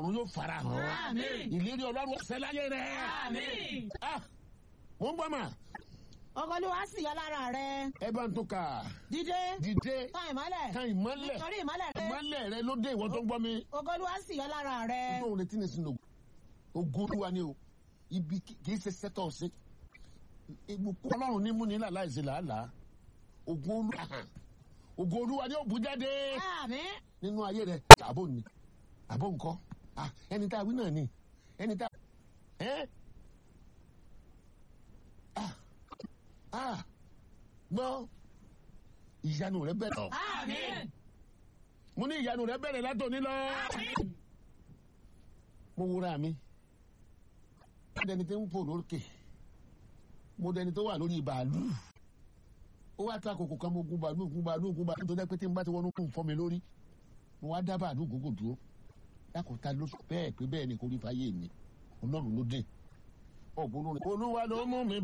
ọ̀run yóò fara hàn Àmín. ìlérí ọlọ́run ọ̀sẹ̀ láyé rẹ̀ Àmín. Ah, mo ń gbọ́ mà ògo olúwa sì yọ lára rẹ ẹ bá ń tó kà dídé dìde tán ìmọ́lẹ̀ kan ìmọ́lẹ̀ nítorí ìmọ́lẹ̀ rẹ ìmọ́lẹ̀ rẹ ló dé ìwọ tó ń gbọ́ mi ògo olúwa sì yọ lára rẹ tó ń retí ní sinú ògo olúwa ni o ibi kì í ṣe sẹ́tọ̀ ṣe ìbùkún ọlọ́run ní múni láìsí làálàá ògo olúwa hàn ògo olúwa ni ó bú jáde àmín nínú ayé rẹ àbò ni àbò nǹkan Ah, ẹni tá a wí náà ni ẹni tá ẹ ah ah gbọ́ ìyanu rẹ bẹ̀rẹ̀ Àmín. mo ní ìyanu rẹ bẹ̀rẹ̀ látòní lọ mo wúra mi mo dẹni tó ń fò lókè mo dẹni tó wà lórí bàálù ó wá ta kòkò kan mo gun bàálù gun bàálù gun bàálù tó dẹ́ pé tí n bá ti wọnú kún fọ́ mi lórí mo wá dá bàálù gògò dúró dákòóta ló sọ bẹ́ẹ̀ pé bẹ́ẹ̀ ni kò rí fáyé mi ọlọ́run ló dé ọ̀gbọ́n olúwa ló mú mi